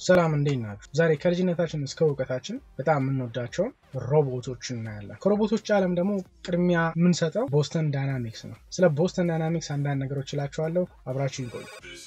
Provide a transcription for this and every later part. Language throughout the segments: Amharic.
ሰላም እንዴት ናችሁ? ዛሬ ከልጅነታችን እስከ እውቀታችን በጣም የምንወዳቸውን ሮቦቶችን እናያለን። ከሮቦቶች ዓለም ደግሞ ቅድሚያ የምንሰጠው ቦስተን ዳይናሚክስ ነው። ስለ ቦስተን ዳይናሚክስ አንዳንድ ነገሮች እላችኋለሁ። አብራችሁ ይቆዩ።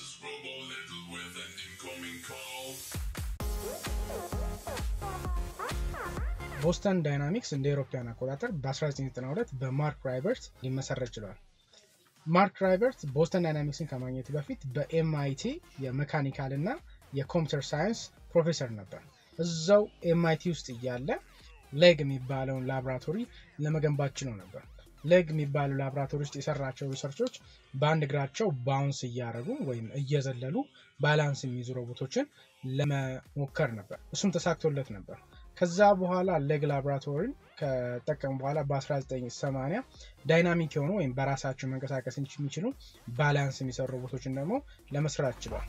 ቦስተን ዳይናሚክስ እንደ ኤሮፓያን አቆጣጠር በ1992 በማርክ ራይበርት ሊመሰረት ችሏል። ማርክ ራይበርት ቦስተን ዳይናሚክስን ከማግኘቱ በፊት በኤምአይቲ የሜካኒካል እና የኮምፒውተር ሳይንስ ፕሮፌሰር ነበር። እዛው ኤምአይቲ ውስጥ እያለ ሌግ የሚባለውን ላቦራቶሪ ለመገንባት ችሎ ነበር። ሌግ የሚባለው ላቦራቶሪ ውስጥ የሰራቸው ሪሰርቾች በአንድ እግራቸው ባውንስ እያደረጉ ወይም እየዘለሉ ባላንስ የሚይዙ ሮቦቶችን ለመሞከር ነበር። እሱም ተሳክቶለት ነበር። ከዛ በኋላ ሌግ ላቦራቶሪን ከጠቀሙ በኋላ በ1980 ዳይናሚክ የሆኑ ወይም በራሳቸው መንቀሳቀስ የሚችሉ ባላንስ የሚሰሩ ሮቦቶችን ደግሞ ለመስራት ችሏል።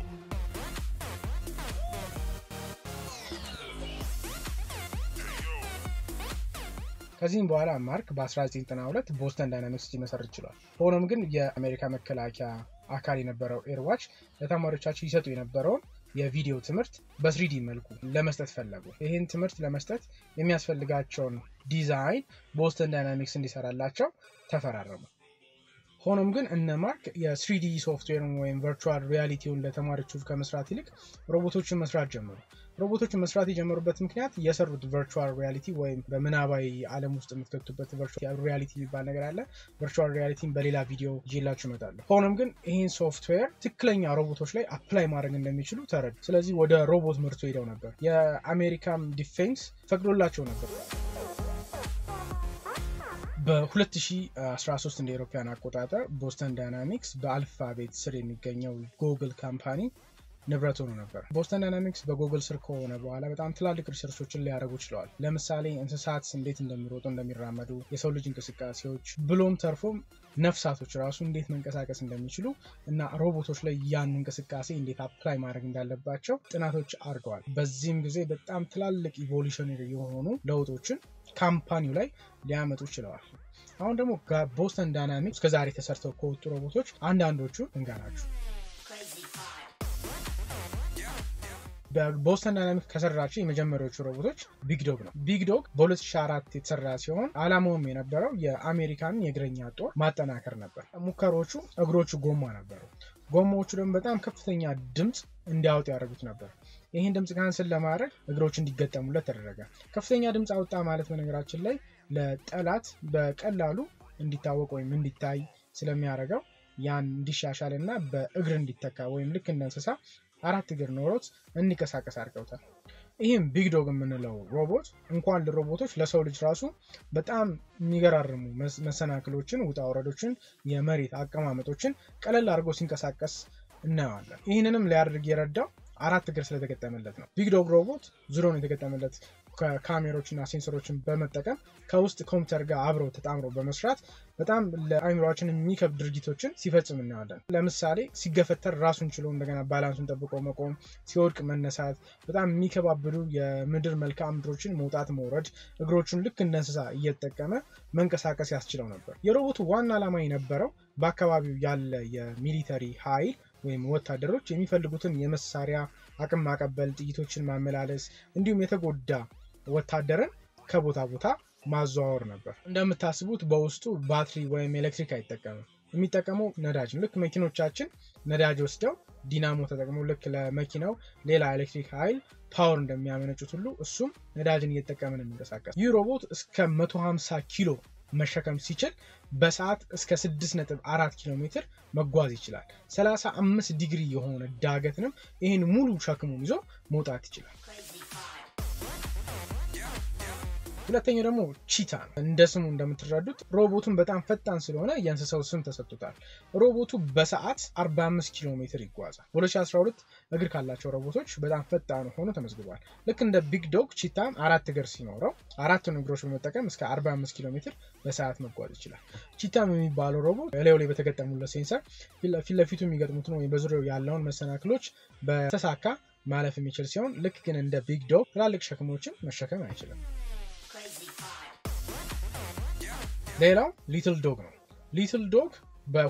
ከዚህም በኋላ ማርክ በ1992 ቦስተን ዳይናሚክስ ሊመሰርት ችሏል። ሆኖም ግን የአሜሪካ መከላከያ አካል የነበረው ኤርዋች ለተማሪዎቻቸው ይሰጡ የነበረውን የቪዲዮ ትምህርት በስሪዲ መልኩ ለመስጠት ፈለጉ። ይህን ትምህርት ለመስጠት የሚያስፈልጋቸውን ዲዛይን ቦስተን ዳይናሚክስ እንዲሰራላቸው ተፈራረሙ። ሆኖም ግን እነ ማርክ የስሪዲ ሶፍትዌርን ወይም ቨርቹዋል ሪያሊቲውን ለተማሪዎቹ ከመስራት ይልቅ ሮቦቶችን መስራት ጀመሩ። ሮቦቶችን መስራት የጀመሩበት ምክንያት የሰሩት ቨርቹዋል ሪያሊቲ ወይም በምናባዊ ዓለም ውስጥ የምትከቱበት ቨርቹዋል ሪያሊቲ የሚባል ነገር አለ። ቨርቹዋል ሪያሊቲን በሌላ ቪዲዮ ይዤላችሁ እመጣለሁ። ሆኖም ግን ይህን ሶፍትዌር ትክክለኛ ሮቦቶች ላይ አፕላይ ማድረግ እንደሚችሉ ተረዱ። ስለዚህ ወደ ሮቦት ምርቱ ሄደው ነበር። የአሜሪካም ዲፌንስ ፈቅዶላቸው ነበር። በ2013 እንደ ኤሮፓያን አቆጣጠር ቦስተን ዳይናሚክስ በአልፋቤት ስር የሚገኘው ጉግል ካምፓኒ ንብረት ሆኖ ነበር። ቦስተን ዳይናሚክስ በጉግል ስር ከሆነ በኋላ በጣም ትላልቅ ሪሰርቾችን ሊያደርጉ ችለዋል። ለምሳሌ እንስሳት እንዴት እንደሚሮጡ እንደሚራመዱ፣ የሰው ልጅ እንቅስቃሴዎች ብሎም ተርፎም ነፍሳቶች ራሱ እንዴት መንቀሳቀስ እንደሚችሉ እና ሮቦቶች ላይ ያን እንቅስቃሴ እንዴት አፕላይ ማድረግ እንዳለባቸው ጥናቶች አድርገዋል። በዚህም ጊዜ በጣም ትላልቅ ኢቮሉሽነሪ የሆኑ ለውጦችን ካምፓኒው ላይ ሊያመጡ ችለዋል። አሁን ደግሞ ቦስተን ዳይናሚክስ እስከዛሬ ተሰርተው ከወጡ ሮቦቶች አንዳንዶቹ እንጋናችሁ። በቦስተን ዳይናሚክስ ከሰራቸው የመጀመሪያዎቹ ሮቦቶች ቢግ ዶግ ነው። ቢግ ዶግ በ2004 የተሰራ ሲሆን አላማውም የነበረው የአሜሪካን የእግረኛ ጦር ማጠናከር ነበር። ሙከሮቹ እግሮቹ ጎማ ነበሩ። ጎማዎቹ ደግሞ በጣም ከፍተኛ ድምፅ እንዲያወጡ ያደርጉት ነበር። ይህን ድምፅ ካንስል ለማድረግ እግሮች እንዲገጠሙለት ተደረገ። ከፍተኛ ድምፅ አወጣ ማለት በነገራችን ላይ ለጠላት በቀላሉ እንዲታወቅ ወይም እንዲታይ ስለሚያደርገው ያን እንዲሻሻል እና በእግር እንዲተካ ወይም ልክ እንደ እንስሳ አራት እግር ኖሮት እንዲንቀሳቀስ አድርገውታል። ይህም ቢግ ዶግ የምንለው ሮቦት እንኳን ለሮቦቶች ለሰው ልጅ ራሱ በጣም የሚገራርሙ መሰናክሎችን፣ ውጣ ወረዶችን፣ የመሬት አቀማመጦችን ቀለል አድርጎ ሲንቀሳቀስ እናየዋለን። ይህንንም ሊያደርግ የረዳው አራት እግር ስለተገጠመለት ነው። ቢግ ዶግ ሮቦት ዙሪያውን የተገጠመለት ከካሜሮችና ሴንሰሮችን በመጠቀም ከውስጥ ኮምፒውተር ጋር አብረው ተጣምረው በመስራት በጣም ለአይምሯችን የሚከብድ ድርጊቶችን ሲፈጽም እናያለን። ለምሳሌ ሲገፈተር ራሱን ችሎ እንደገና ባላንሱን ጠብቆ መቆም፣ ሲወድቅ መነሳት፣ በጣም የሚከባብዱ የምድር መልክዓ ምድሮችን መውጣት መውረድ፣ እግሮቹን ልክ እንደ እንስሳ እየተጠቀመ መንቀሳቀስ ያስችለው ነበር። የሮቦቱ ዋና ዓላማ የነበረው በአካባቢው ያለ የሚሊተሪ ኃይል ወይም ወታደሮች የሚፈልጉትን የመሳሪያ አቅም ማቀበል፣ ጥይቶችን ማመላለስ እንዲሁም የተጎዳ ወታደርን ከቦታ ቦታ ማዘዋወር ነበር። እንደምታስቡት በውስጡ ባትሪ ወይም ኤሌክትሪክ አይጠቀምም። የሚጠቀመው ነዳጅ ነው። ልክ መኪኖቻችን ነዳጅ ወስደው ዲናሞ ተጠቅመው ልክ ለመኪናው ሌላ ኤሌክትሪክ ኃይል ፓወር እንደሚያመነጩት ሁሉ እሱም ነዳጅን እየተጠቀመ ነው የሚንቀሳቀስ። ይህ ሮቦት እስከ 150 ኪሎ መሸከም ሲችል በሰዓት እስከ 6.4 ኪሎ ሜትር መጓዝ ይችላል። 35 ዲግሪ የሆነ ዳገትንም ይህን ሙሉ ሸክሙን ይዞ መውጣት ይችላል። ሁለተኛው ደግሞ ቺታ ነው። እንደ ስሙ እንደምትረዱት ሮቦቱን በጣም ፈጣን ስለሆነ የእንስሳው ስም ተሰጥቶታል። ሮቦቱ በሰዓት 45 ኪሎ ሜትር ይጓዛል። በ2012 እግር ካላቸው ሮቦቶች በጣም ፈጣን ሆኖ ተመዝግቧል። ልክ እንደ ቢግ ዶግ ቺታም አራት እግር ሲኖረው አራቱን እግሮች በመጠቀም እስከ 45 ኪሎ ሜትር በሰዓት መጓዝ ይችላል። ቺታም የሚባለው ሮቦት ላዩ ላይ በተገጠሙለት ሴንሰር ፊት ለፊቱ የሚገጥሙትን ወይም በዙሪያው ያለውን መሰናክሎች በተሳካ ማለፍ የሚችል ሲሆን ልክ ግን እንደ ቢግ ዶግ ትላልቅ ሸክሞችን መሸከም አይችልም። ሌላው ሊትል ዶግ ነው። ሊትል ዶግ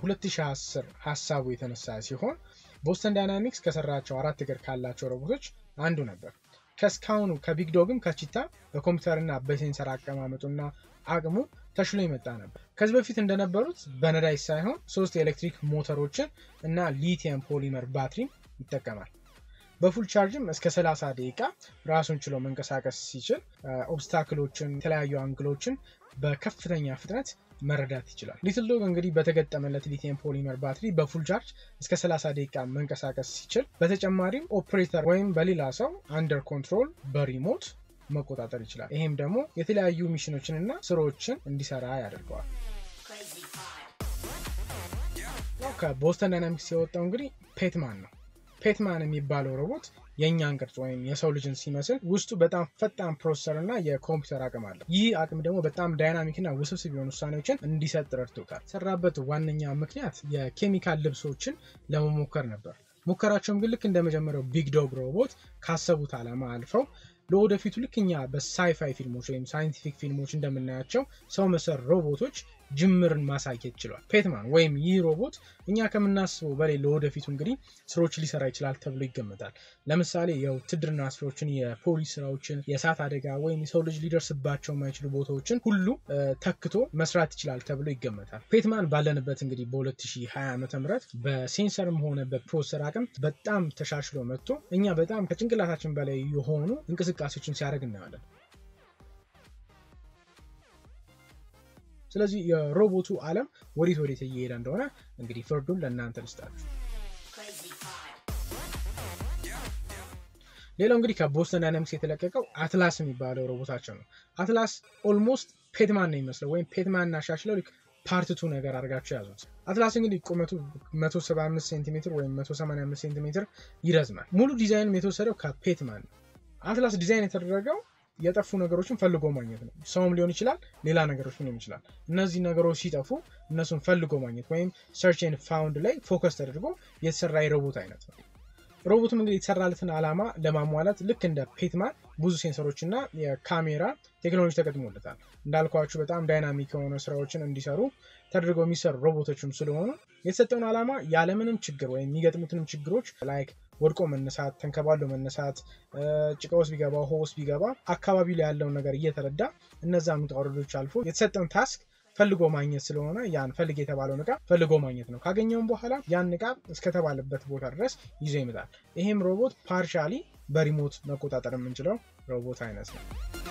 በ2010 ሀሳቡ የተነሳ ሲሆን ቦስተን ዳይናሚክስ ከሰራቸው አራት እግር ካላቸው ሮቦቶች አንዱ ነበር። ከእስካሁኑ ከቢግ ዶግም ከቺታ በኮምፒውተርና በሴንሰር አቀማመጡና አቅሙ ተሽሎ የመጣ ነበር። ከዚህ በፊት እንደነበሩት በነዳጅ ሳይሆን ሶስት የኤሌክትሪክ ሞተሮችን እና ሊቲየም ፖሊመር ባትሪን ይጠቀማል። በፉል ቻርጅም እስከ 30 ደቂቃ ራሱን ችሎ መንቀሳቀስ ሲችል ኦብስታክሎችን፣ የተለያዩ አንግሎችን በከፍተኛ ፍጥነት መረዳት ይችላል። ሊትል ዶግ እንግዲህ በተገጠመለት ሊቲየም ፖሊመር ባትሪ በፉል ቻርጅ እስከ 30 ደቂቃ መንቀሳቀስ ሲችል በተጨማሪም ኦፕሬተር ወይም በሌላ ሰው አንደር ኮንትሮል በሪሞት መቆጣጠር ይችላል። ይሄም ደግሞ የተለያዩ ሚሽኖችን እና ስራዎችን እንዲሰራ ያደርገዋል። ከቦስተን ዳይናሚክስ የወጣው እንግዲህ ፔትማን ነው። ፔትማን የሚባለው ሮቦት የእኛን ቅርጽ ወይም የሰው ልጅን ሲመስል ውስጡ በጣም ፈጣን ፕሮሰሰር እና የኮምፒውተር አቅም አለው። ይህ አቅም ደግሞ በጣም ዳይናሚክ እና ውስብስብ የሆኑ ውሳኔዎችን እንዲሰጥ ረድቶታል። ሰራበት ዋነኛ ምክንያት የኬሚካል ልብሶችን ለመሞከር ነበር። ሙከራቸውም ግን ልክ እንደመጀመሪያው ቢግ ዶግ ሮቦት ካሰቡት ዓላማ አልፈው ለወደፊቱ ልክ እኛ በሳይፋይ ፊልሞች ወይም ሳይንቲፊክ ፊልሞች እንደምናያቸው ሰው መሰል ሮቦቶች ጅምርን ማሳየት ችሏል። ፔትማን ወይም ይህ ሮቦት እኛ ከምናስበው በላይ ለወደፊቱ እንግዲህ ስራዎች ሊሰራ ይችላል ተብሎ ይገመታል። ለምሳሌ የውትድርና ስራዎችን፣ የፖሊስ ስራዎችን፣ የእሳት አደጋ ወይም የሰው ልጅ ሊደርስባቸው የማይችሉ ቦታዎችን ሁሉ ተክቶ መስራት ይችላል ተብሎ ይገመታል። ፔትማን ባለንበት እንግዲህ በ2020 ዓ ም በሴንሰርም ሆነ በፕሮሰሰር አቅም በጣም ተሻሽሎ መጥቶ እኛ በጣም ከጭንቅላታችን በላይ የሆኑ እንቅስቃሴዎችን ሲያደርግ እናያለን። ስለዚህ የሮቦቱ ዓለም ወዴት ወዴት እየሄደ እንደሆነ እንግዲህ ፍርዱን ለእናንተ ልስጣችሁ። ሌላው እንግዲህ ከቦስተን ዳይናሚክስ የተለቀቀው አትላስ የሚባለው ሮቦታቸው ነው። አትላስ ኦልሞስት ፔትማን ነው የሚመስለው ወይም ፔትማን እናሻሽለው ፓርትቱ ነገር አድርጋቸው ያዙት። አትላስ እንግዲህ ቁመቱ 175 ሴንቲሜትር ወይም 185 ሴንቲሜትር ይረዝማል። ሙሉ ዲዛይንም የተወሰደው ከፔትማን ነው። አትላስ ዲዛይን የተደረገው የጠፉ ነገሮችን ፈልጎ ማግኘት ነው። ሰውም ሊሆን ይችላል፣ ሌላ ነገሮች ሊሆን ይችላል። እነዚህ ነገሮች ሲጠፉ እነሱን ፈልጎ ማግኘት ወይም ሰርች ኤንድ ፋውንድ ላይ ፎከስ ተደርጎ የተሰራ የሮቦት አይነት ነው። ሮቦቱም እንግዲህ የተሰራለትን ዓላማ ለማሟላት ልክ እንደ ፔትማን ብዙ ሴንሰሮች እና የካሜራ ቴክኖሎጂ ተገጥሞለታል። እንዳልኳችሁ በጣም ዳይናሚክ የሆነ ስራዎችን እንዲሰሩ ተደርገው የሚሰሩ ሮቦቶችም ስለሆኑ የተሰጠውን ዓላማ ያለምንም ችግር ወይም የሚገጥሙትንም ችግሮች ላይክ ወድቆ መነሳት፣ ተንከባሎ መነሳት፣ ጭቃ ውስጥ ቢገባ ውሃ ውስጥ ቢገባ አካባቢ ላይ ያለውን ነገር እየተረዳ እነዛ ውጣ ውረዶች አልፎ የተሰጠውን ታስክ ፈልጎ ማግኘት ስለሆነ ያን ፈልግ የተባለውን እቃ ፈልጎ ማግኘት ነው። ካገኘውም በኋላ ያን እቃ እስከተባለበት ቦታ ድረስ ይዞ ይመጣል። ይሄም ሮቦት ፓርሻሊ በሪሞት መቆጣጠር የምንችለው ሮቦት አይነት ነው።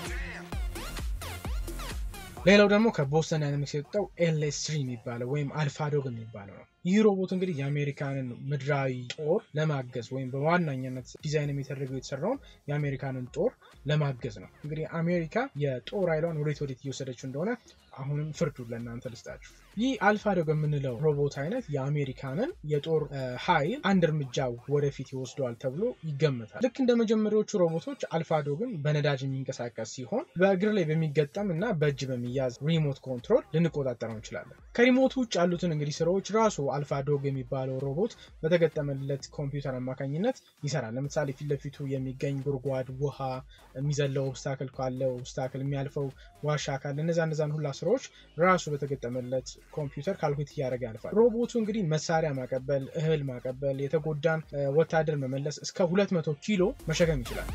ሌላው ደግሞ ከቦስተን ዳይናሚክስ የወጣው ኤልኤስ ትሪ የሚባለው ወይም አልፋዶግ የሚባለው ነው። ይህ ሮቦት እንግዲህ የአሜሪካንን ምድራዊ ጦር ለማገዝ ወይም በዋናኛነት ዲዛይን የሚደረገው የተሰራውን የአሜሪካንን ጦር ለማገዝ ነው። እንግዲህ አሜሪካ የጦር ኃይሏን ወዴት ወዴት እየወሰደችው እንደሆነ አሁንም ፍርዱ ለእናንተ ልስጣችሁ። ይህ አልፋዶግ የምንለው ሮቦት አይነት የአሜሪካንን የጦር ኃይል አንድ እርምጃ ወደፊት ይወስደዋል ተብሎ ይገመታል። ልክ እንደ መጀመሪያዎቹ ሮቦቶች አልፋዶግን በነዳጅ የሚንቀሳቀስ ሲሆን በእግር ላይ በሚገጠም እና በእጅ በሚያዝ ሪሞት ኮንትሮል ልንቆጣጠረው እንችላለን። ከሪሞቱ ውጭ ያሉትን እንግዲህ ስራዎች ራሱ አልፋዶግ የሚባለው ሮቦት በተገጠመለት ኮምፒውተር አማካኝነት ይሰራል። ለምሳሌ ፊት ለፊቱ የሚገኝ ጉድጓድ፣ ውሃ፣ የሚዘለው ኦብስታክል ካለ ኦብስታክል፣ የሚያልፈው ዋሻ ካለ እነዛ እነዛን ሁላ ስራዎች ራሱ በተገጠመለት ኮምፒውተር ካልኩሌት እያደረገ ያልፋል። ሮቦቱ እንግዲህ መሳሪያ ማቀበል፣ እህል ማቀበል፣ የተጎዳን ወታደር መመለስ እስከ 200 ኪሎ መሸከም ይችላል።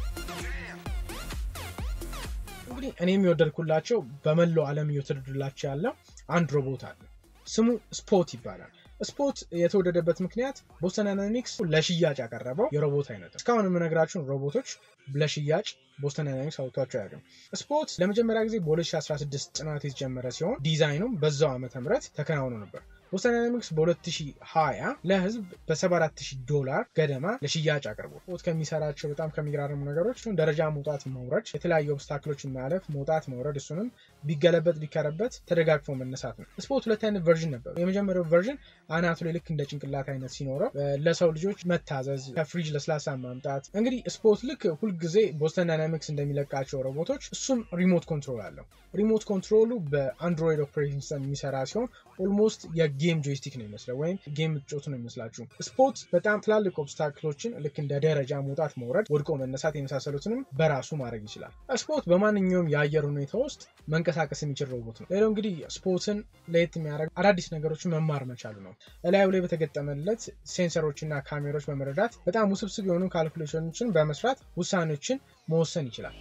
እንግዲህ እኔ የሚወደድኩላቸው በመላው ዓለም እየተወደዱላቸው ያለው አንድ ሮቦት አለ። ስሙ ስፖት ይባላል። ስፖት የተወደደበት ምክንያት ቦስተን ዳይናሚክስ ለሽያጭ ያቀረበው የሮቦት አይነት ነው። እስካሁን የምነግራችሁን ሮቦቶች ለሽያጭ ቦስተን ዳይናሚክስ አውጥቷቸው አያውቅም። ስፖት ለመጀመሪያ ጊዜ በ2016 ጥናት የተጀመረ ሲሆን ዲዛይኑም በዛው ዓመተ ምህረት ተከናውኖ ነበር። ቦስተን ዳይናሚክስ በ2020 ለህዝብ በ74000 ዶላር ገደማ ለሽያጭ አቅርቦ ስፖት ከሚሰራቸው በጣም ከሚገራርሙ ነገሮች ደረጃ መውጣት መውረድ፣ የተለያዩ ኦብስታክሎችን ማለፍ፣ መውጣት መውረድ፣ እሱንም ቢገለበጥ ቢከረበት ተደጋግፎ መነሳት ነው። ስፖት ሁለት አይነት ቨርዥን ነበሩ። የመጀመሪያው ቨርዥን አናቱ ላይ ልክ እንደ ጭንቅላት አይነት ሲኖረው ለሰው ልጆች መታዘዝ፣ ከፍሪጅ ለስላሳ ማምጣት። እንግዲህ ስፖት ልክ ሁልጊዜ ቦስተን ዳይናሚክስ እንደሚለቃቸው ሮቦቶች እሱም ሪሞት ኮንትሮል አለው። ሪሞት ኮንትሮሉ በአንድሮይድ ኦፕሬቲንግ ሲስተም የሚሰራ ሲሆን ኦልሞስት የጌም ጌም ጆይስቲክ ነው የሚመስለው ወይም ጌም ምትጮቱ ነው የሚመስላችሁ። ስፖርት በጣም ትላልቅ ኦብስታክሎችን ልክ እንደ ደረጃ መውጣት፣ መውረድ፣ ወድቆ መነሳት የመሳሰሉትንም በራሱ ማድረግ ይችላል። ስፖርት በማንኛውም የአየር ሁኔታ ውስጥ መንቀሳቀስ የሚችል ሮቦት ነው። ሌላው እንግዲህ ስፖርትን ለየት የሚያደርግ አዳዲስ ነገሮችን መማር መቻሉ ነው። እላዩ ላይ በተገጠመለት ሴንሰሮችና ካሜሮች በመረዳት በጣም ውስብስብ የሆኑ ካልኩሌሽኖችን በመስራት ውሳኔዎችን መወሰን ይችላል።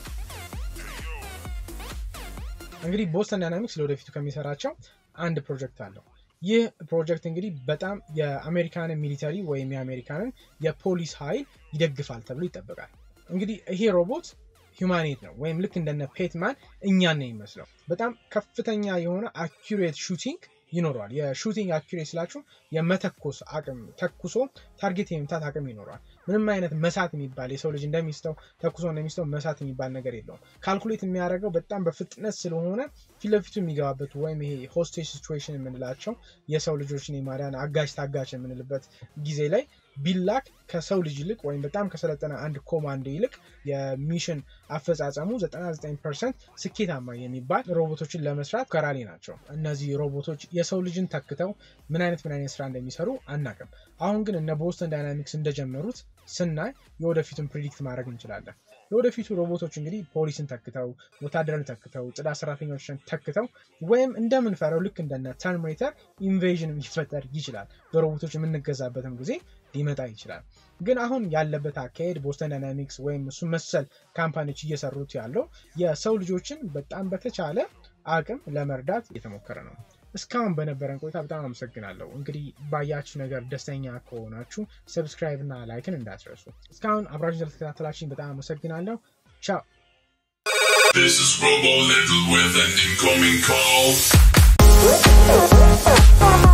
እንግዲህ ቦስተን ዳይናሚክስ ለወደፊቱ ከሚሰራቸው አንድ ፕሮጀክት አለው። ይህ ፕሮጀክት እንግዲህ በጣም የአሜሪካንን ሚሊተሪ ወይም የአሜሪካንን የፖሊስ ኃይል ይደግፋል ተብሎ ይጠበቃል። እንግዲህ ይሄ ሮቦት ሂውማኔት ነው ወይም ልክ እንደነ ፔትማን እኛን ነው የሚመስለው። በጣም ከፍተኛ የሆነ አኪሬት ሹቲንግ ይኖረዋል። የሹቲንግ አኪሬት ስላችሁ የመተኮስ አቅም ተኩሶ ታርጌት የመምታት አቅም ይኖረዋል። ምንም አይነት መሳት የሚባል የሰው ልጅ እንደሚስተው ተኩሶ እንደሚስተው መሳት የሚባል ነገር የለውም። ካልኩሌት የሚያደርገው በጣም በፍጥነት ስለሆነ ፊት ለፊቱ የሚገባበት ወይም ይሄ ሆስቴጅ ሲቹዌሽን የምንላቸው የሰው ልጆችን የማዳን አጋጅ ታጋች የምንልበት ጊዜ ላይ ቢላክ ከሰው ልጅ ይልቅ ወይም በጣም ከሰለጠነ አንድ ኮማንዶ ይልቅ የሚሽን አፈጻጸሙ 99 ፐርሰንት ስኬታማ የሚባል ሮቦቶችን ለመስራት ከራሌ ናቸው። እነዚህ ሮቦቶች የሰው ልጅን ተክተው ምን አይነት ምን አይነት ስራ እንደሚሰሩ አናቅም። አሁን ግን እነ ቦስተን ዳይናሚክስ እንደጀመሩት ስናይ የወደፊቱን ፕሪዲክት ማድረግ እንችላለን። የወደፊቱ ሮቦቶች እንግዲህ ፖሊስን ተክተው፣ ወታደርን ተክተው፣ ጽዳት ሰራተኞችን ተክተው ወይም እንደምንፈረው ልክ እንደነ ተርሚኔተር ኢንቬዥን ሊፈጠር ይችላል። በሮቦቶች የምንገዛበትም ጊዜ ሊመጣ ይችላል። ግን አሁን ያለበት አካሄድ ቦስተን ዳይናሚክስ ወይም እሱ መሰል ካምፓኒዎች እየሰሩት ያለው የሰው ልጆችን በጣም በተቻለ አቅም ለመርዳት እየተሞከረ ነው። እስካሁን በነበረን ቆይታ በጣም አመሰግናለሁ። እንግዲህ ባያችሁ ነገር ደስተኛ ከሆናችሁ ሰብስክራይብ እና ላይክን እንዳትረሱ። እስካሁን አብራችሁ ስለተከታተላችሁኝ በጣም አመሰግናለሁ። ቻው። This is Robo Little with an incoming call.